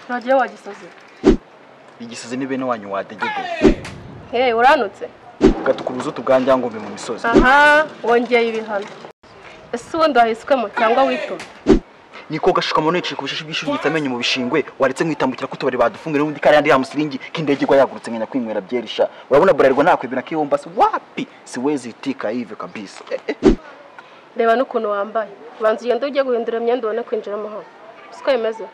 ntagiye wa gisozi igisozi ni bene wanyu wadegede hehe uranutse ugatukubuza utubwanjyangombe mu misozi aha wongeye ibihano ese ubundi wahiswemo cyangwa witume niko gashuka mu ntoki ku bishashi bw'ishuri amenyo mu bishingwe waretse mwitambukira ko utubari badufunga n'ubundi kariya ya musiringi k'indege igwa yagurutse nkenya kwinywera byerisha urabona burarirwa nakwibira akihombasi wapi siwezi itika ive kabisa Eh, eh. reba n'ukuntu wambaye banza ugende ujye guhindura imyenda ubone kwinjiramo hano siko bimeze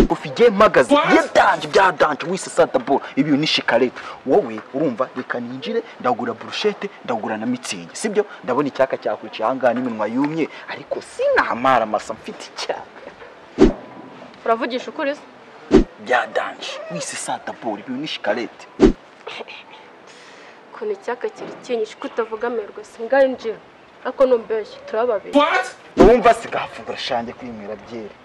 ufige mpagaze byadanje byadanje wise sadabo ibi ni shikarete wowe urumva reka ninjire ndagura burushete ndagura na mitsingi sibyo ndabona icyaka cyakwica ahangaha n'iminwa yumye ariko sinahamara masa mfite icyaka uravugisha ukuri se byadanje wise sadabo ibi ni shikarete ukuntu icyaka kiri kinyishe ko utavuga amerwe singanjira ariko numbeshye turaba babiri urumva sigafungura shange kwinywera byeri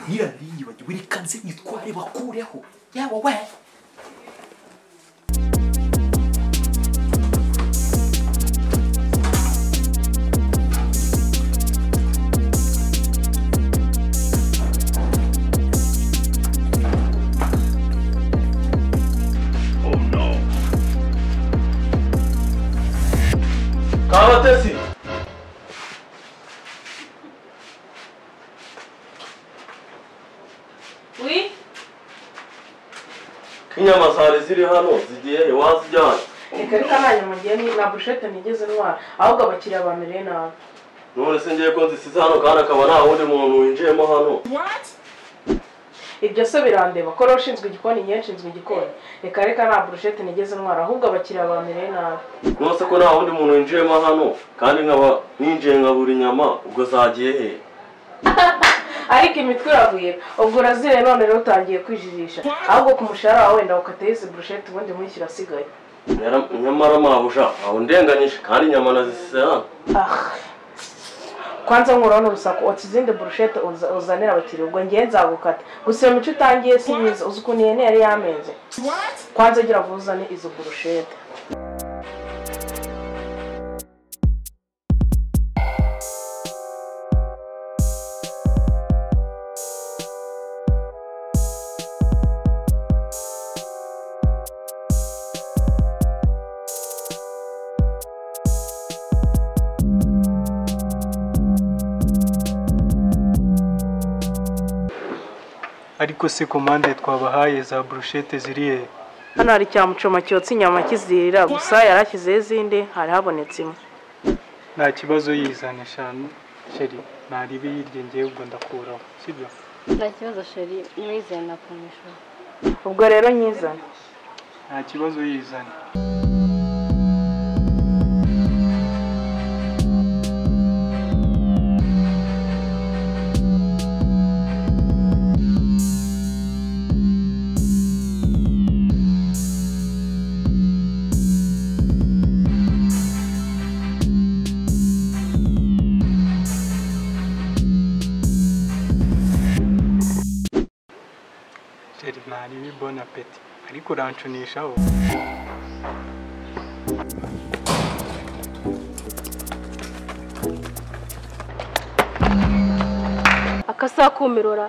nyirariye bagiwe reka nze nyitware bakureho yaba we kabatesi Oui, inyama zari ziri hano zigiye wazijyana reka reka ntanyamugiye ni na bushete nigeze ntwara ahubwo abakiriya bamereye nabi none se ngiye ko nzisize hano kandi akaba nta wundi muntu winjiyemo hano ibyo se birandeba ko rero ushinzwe igikoni ngiye nshinzwe igikoni reka reka nta burushete nigeze ntwara ahubwo abakiriya bamereye nabi nose ko nta wundi muntu winjiyemo hano kandi nkaba ninjiye nkabura inyama ubwo zagiye he ariko imitwe iraguye ubwo urazire none rero utangiye kwijirisha ahubwo ku mushahara wawe wenda ukateho izi burushete ubundi mwishyura asigaye Nyara- nyamara mabuja aho ndenganyije kandi inyama nazisize hano ah kwanza nkuraho n'urusaku watse izindi burushete uza- uzanira abakiriya ubwo ngiye nzagukata gusa iyo mico utangiye si myiza uzi ukuntu ihene yari yamenze kwanza gira vuba uzane izo burushete ariko se komande twabahaye za burushete ziriye hano hari cya mucoma cyotsa inyama kizirira gusa yari ashyizeho izindi hari habonetse imwe nta kibazo yizana eshanu sheri ntarebe yirya ngewe ubwo ndakuraho sibyo nta kibazo sheri niwizeye nakumisha ubwo rero nyizana nta kibazo yizana sheri ntarebe bona peti ariko urancunishaho akasaha kumirora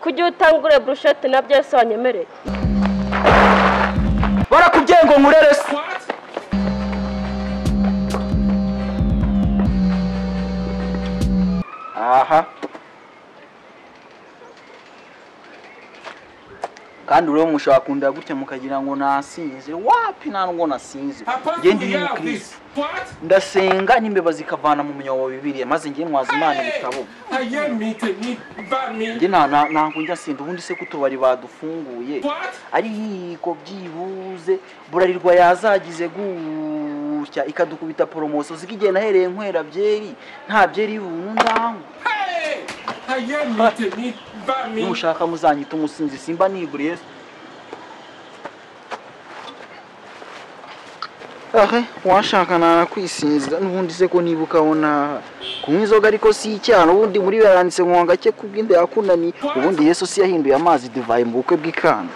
kujya utangure burushete nabyo ese wanyemereye barakubwiye ngo nkurere se kandi ureba mushakunda gutya mukagira ngo nasinzire wapi nta ngo nasinzire njye ndi mu kirisi ndasenga n'imbeba zikavana mu munyawo wa bibiriya maze njye ntwaza imana ibitabo njye nta- nta- ntabwo njya sinda ubundi se ko utubari badufunguye ariko byibuze burarirwa yazagize gutya ikadukubita poromosiyo zigiye nahereye nkwera byeri nta byeri bundaho nushaka muzanyita umusinzi simba nigure yesu ahe washaka narakwisinzira n'ubundi se ko niba ukabona kunywa inzoga ariko si icyaha n'ubundi muri yaranditse ngo ngake kubw'inda yakunaniye ubundi yesu si yahinduye amazi divayi mu bukwe bw'ikanda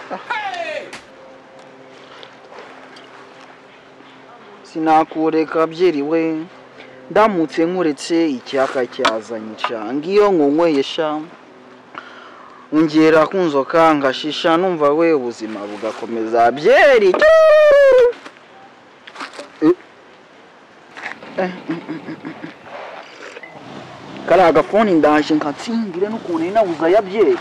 sinakureka byeri we ndamutse nkuretse icyaka cyazanye ca ngiyo nkunyweye sha ongera kunzoka ngashisha numva we ubuzima bugakomeza byeri kariya gafoni ndaje nkatsindire n'ukuntu inabuza ya byeri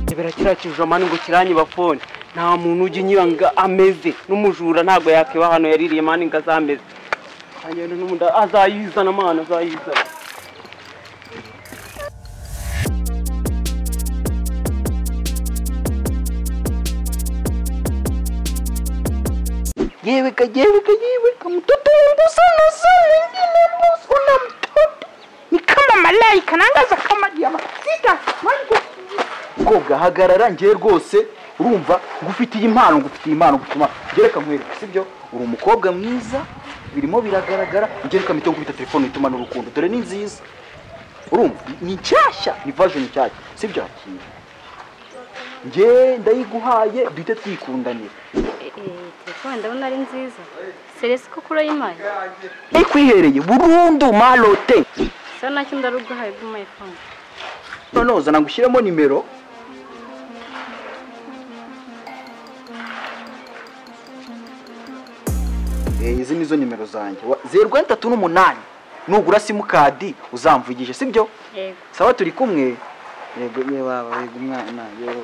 kibera kiriya kijomani ngo kiranyiba fone nta muntu ujya unyiranga ameze n'umujura ntabwo yakiba hano yaririye mani ngo azameze hanyura n'umuda azayizana mwana azayizana yeweka yeweka yeweka mtoto wangu sana sana ingine busu na mtoto ni kama malaika nangaza kama diama sita kobwa hagarara njye rwose urumva ngufitiye impano ngufitiye impano gutuma ngereka nkwereka sibyo uri umukobwa mwiza birimo biragaragara ngereka mito nkubita telefone ituma n'urukundo dore ni nziza urumva ni nshyashya ni version nshyashya sibyo hakiri njye ndayiguhaye duhite twikundanira telefone ndabona ari nziza seresi ko kurayimaye ikwihereye burundu malote sa nacyo ndaruguhaye bw'umaye fone noneho zana ngushyiremo nimero Eh, izi nizo nimero zanjye Wa- zeru kane tatu n'umunani nugura simukadi uzamvugije sibyo yego sawa turi kumwe yego ye baba yego umwana yero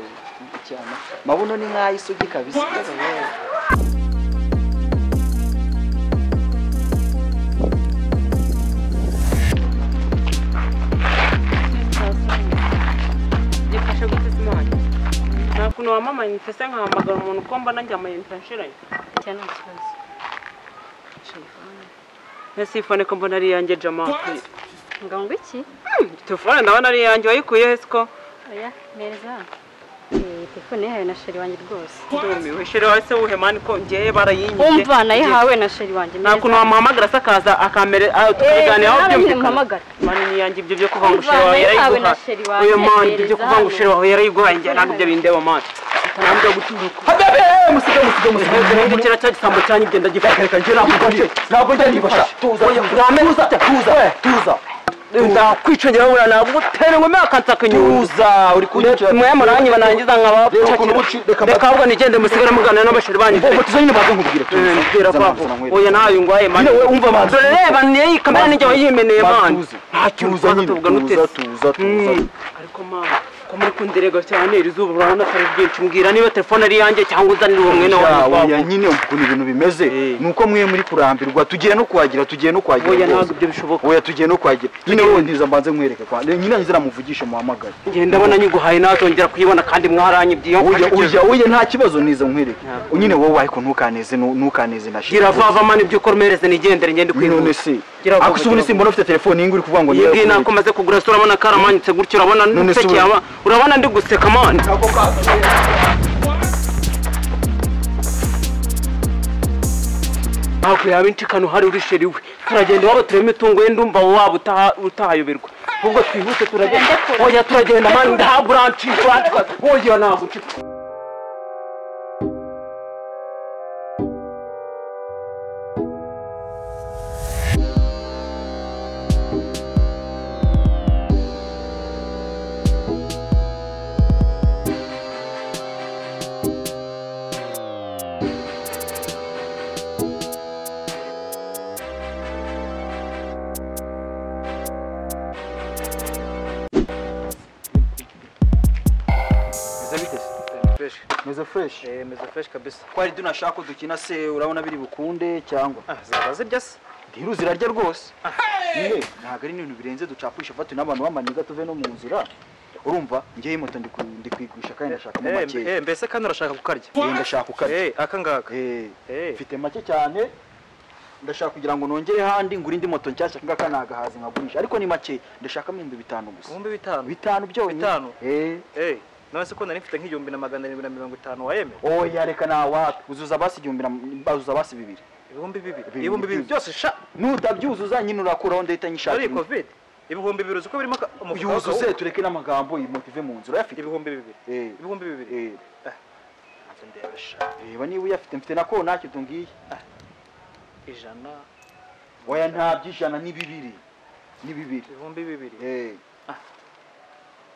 icyana mabuno ni nk'ayo isugi kabisa gifasha guteza imana nta kuntu wamamaye mpfese nkahamagara umuntu uko mbona njya amayinite anshiranye icyo nta kibazo mbese iyi fone ko mbona ari iyanjye jamani ngo ngo iki telefone ndabona ari iyanjye wayikuyeho siko oya neza Eh, telefone yahawe na sheri wanjye rwose ndumiwe shire wahise wuhe mani ko njyewe barayinyibye wumva nayihawe na sheri wanjye nta kuntu wamuhamagara sakaza akamere tukabiganiraho byumvikana muhamagara mani niyanjye ibyo byo kuva ngo Umva, nayo yawe ushere wawe yarayiguhaye na sheri wawe oya mani ibyo ntegereza byo kuva ngo ushere wawe yarayiguhaye njye ntabwo ibyo bindeba mani ntabwo guturuka kera cya gisambo cyanyu ibyo ndagifata reka njye ntabwo njya nibasha tuza tuza tuza tuza ndakwicungira bura nagutera ingumi akansaka inyundo tuza uri kunyicira mwe muranyiba nangiza Reba ukuntu uci- reka nkabapakira mba- reka ahubwo nigende musigare muganira n'abashiri banyu Ngo tuzo nyine baze nkubwire tuza. mbera Tuza kwako manzi, oya ntayo ngwaye mani Nyine we umva manzi. dore reba niyo iyi kamera nijya wayimeneye mani Tuza. nta kintu Tuza ukoze nyine, tuvuga tuza, n'utese tuza, tuza. Mm. ariko mani ko muri kunderega cyane iri zuba urabona atari ryinshi mbwira niba telefone ari iyanjye cyangwa uzanira uwo mwene Ya, wawe oya nyine ukuntu ibintu bimeze Eh. ni uko mwe muri kurambirwa tugiye no kuhagira tugiye no kuhagira oya rwose. ntabwo ibyo bishoboka oya tugiye no kuhagira nyine wowe ndiza mbanze mwereke kwa nyine nzira muvugishe muhamagare njye ndabona nyiguhaye nazongera kuyibona kandi mwaranyibye iyo oya mfashe oya oya nta kibazo niza nkwereke Ntabwo. nyine wowe ariko ntukaneze nu- ntukaneze na gira vava mani ibyo ukora umereze nigendere ngende none kwihuta se Gira vuba, ako se ubundi gira simbona ufite telefone iyi uri kuvuga ngo iyi ngiyi niyo ntabwo maze kugura se urabona karamanyutse gutya urabona None se n'isekeye ura- aba- urabona ndi guseka mani ntabwo yaba inshikano hari uri sheri we turagenda iwabo turebe imitungo ye ndumva waba utaha- utahayoberwa ubwo twihute turagenda oya turagenda mani ndaha buranshi buranshi oya ntabwo nshika fresh meze fresh eh meze fresh kabisa twari tunashaka ko dukina se urabona biri bukunde cyangwa ah zaba zirya se ndiru zirarya rwose yewe ntabwo ari ibintu birenze ducapisha fatu n'abantu b'amaniga tuve no mu nzira urumva njyewe moto ndi ku- ndi kwigusha kandi ndashakamo eh makeya eh, mbese kandi urashaka kukarya Eh, ndashaka ukarya eh aka ngaka Eh, Eh. mfite make cyane ndashaka kugira ngo nongere handi ngure indi moto nshyashya ngaka nagahazi nkagurisha ariko ni make ndashaka ibihumbi bitanu gusa ibihumbi bitanu bitanu byonyine Bitanu? eh eh none se ko nari mfite nk'igihumbi na magana arindwi na mirongo itanu wayemera oya reka nawapi uzuza basi igihumbi na bazuza basi bibiri ibihumbi bibiri Bibiri, ibihumbi bibiri bibiri. byose sha nutabyuzuza nyine urakuraho ndahita ari nyishakira covid ibihumbi bibiri uzi ko birimo aka- umufuka yuzuze w'akawunga. tureke n'amagambo iyi moto ive mu nzu urayafite ibihumbi bibiri Eh. ibihumbi bibiri Eh, ntabwo ndayasha reba niba uyafite mfite na kontaki tungiye ijana oya nta by'ijana ni bibiri ni bibiri ibihumbi bibiri Eh.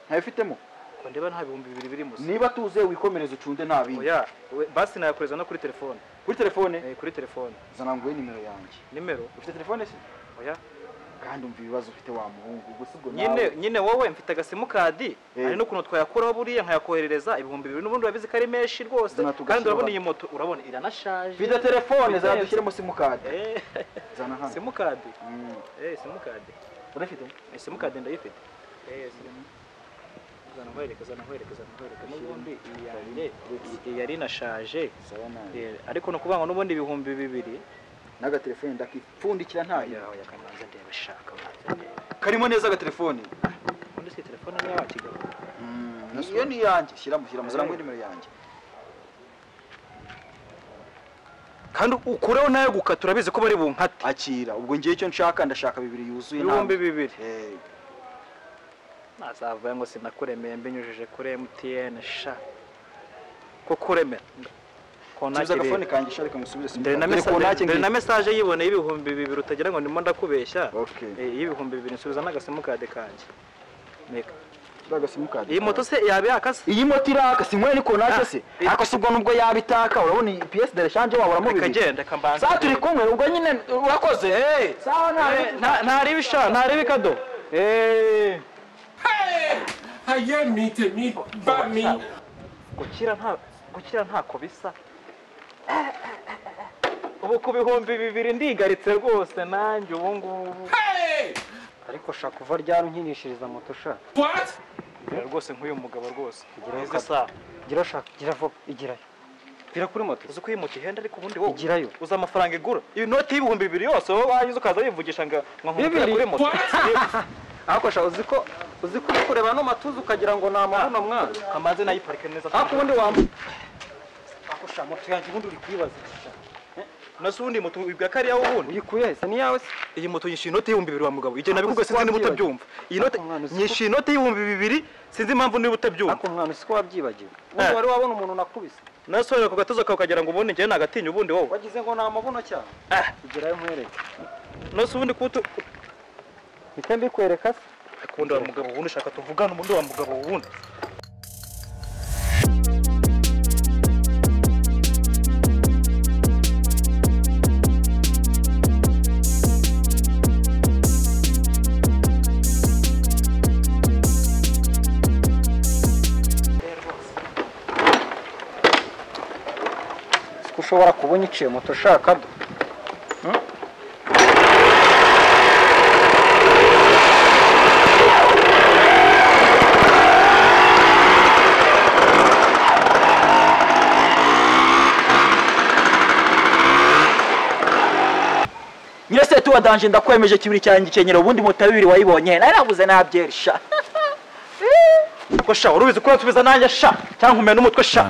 ntabifitemo ko ndeba nta bihumbi bibiri birimo se niba tuze wikomereze ucunde nta bindi oya we- basi nayakoreza no kuri telefone kuri telefone Eh, kuri telefone zana nguhe nimero yanjye nimero ufite telefone se oya kandi umva ibibazo ufite wa muhungu gusa ubwo nyine nawe nyine wowe mfite agasimukadi Eh. hari n'ukuntu twayakuraho buriya nkayakoherereza ibihumbi bibiri n'ubundi urabizi ko ari menshi rwose Zana kandi urabona tugashyira- iyi moto urabona iranashaje fite telefone Bitarenze. zadushyiremo simukadi Eh, zana hano simukadi Mm. Eh, simukadi urafite Eh, simukadi ndayifite Eh, sim- zana nkwereke zana nkwereke zana nkwereke n'ubundi iyi yanjye iyi yari inashaje sawa nawe Eh, ariko ni ukuvuga ngo n'ubundi ibihumbi bibiri n'agatelefone ndakipfundikira ntayo yawe yakamanza ndeba ishaka manza ndeba karimo neza agatelefone ubundi si telefone niyo wakigarura iyo ni iyanjye shyiramo shyiramo zana Eh. nguhe nimero yanjye kandi ukureho nayo gukata urabizi ko bari bumpate akira ubwo ngewe icyo nshaka ndashaka bibiri yuzuye nta- ibihumbi bibiri Eh, nazavuga ngo sinakuremeye mbinyujije kuri mtn sha ko kuremera nsubiza agafone kanjye sha reka ngusubize dore na simukadi dore kontaki mesa- dore na ngiye mesaje yiboneye ibihumbi bibiri utagira ngo ndimo ndakubeshya Okay. Eh, y'ibihumbi bibiri nsubiza n'agasimukade kanjye Meka. nsubiza simukadi iyi moto se yaba yakase iyi moto iraka si mwene ko naje se Ah, eh. ako si ubwo nubwo yaba itaka urabona iyi piyesi de reshanje wabura mu reka bibiri genda kambanza saa turi kumwe ubwo nyine urakoze eh. sawa ntabwo Eh, nta- ntareba isha ntareba ikado Eh. Aye mite mi ba mi. gukira nta gukira ntako bisa ubu ku bihumbi bibiri ndigaritse rwose nanjye ubu ngubu ariko shaka kuva ryari unkinishiriza moto sha What? Ngira rwose nk'uyu mugabo rwose Igirayo Izi saha gira shaka gira vuba igirayo gira kuri moto uzi ko iyi moto ihenda ariko ubundi wowe Igirayo. uzi amafaranga igura inoti y'ibihumbi bibiri yose wowe wagize ukaza wivugisha ngo ngo nkubwire Bibiri? kuri moto ariko sha uzi ko uzi ko uri kureba no matuza ukagira ngo namabuno mwana amaze nayiparike neza ariko ubundi wambaye ako sha moto yanjye ubundi uri kuyibaza iki sha? nasi ubundi moto ibwa kariya wubundi uyikuye he se ni iyawe se iyi moto yishyuye inoti y'ibihumbi bibiri wa mugabo igihe Ariko nabikubwiye sinzi niba wabyibagirwe. utabyumva iyi note Ariko mwana, uzi ko- nyishyuye inoti y'ibihumbi bibiri sinzi impamvu niba utabyumva ariko mwana usiko wabyibagiwe ubundi Eh. wari wabona umuntu nakubise nasi wabika ku gatuza kawe ukagira ngo ubundi njyewe nagatinya ubundi wowe wagize ngo namabuno cyane Ah. igirayo nkwereke nasi ubundi kuba utu- mpite mbikwereka se Ariko ubundi wa mugabo wundi ushaka tuvugane ubundi wa mugabo wundi ko ushobora kubona iciye moto ushaka do nyirase tuba danje ndakwemeje kibiri cyanjye gikenyero ubundi moto ya bibiri wayibonye nari nabuze nabyerisha ko sha urubizi ko urasubiza nanjye sha cyangwa umenya n'umutwe sha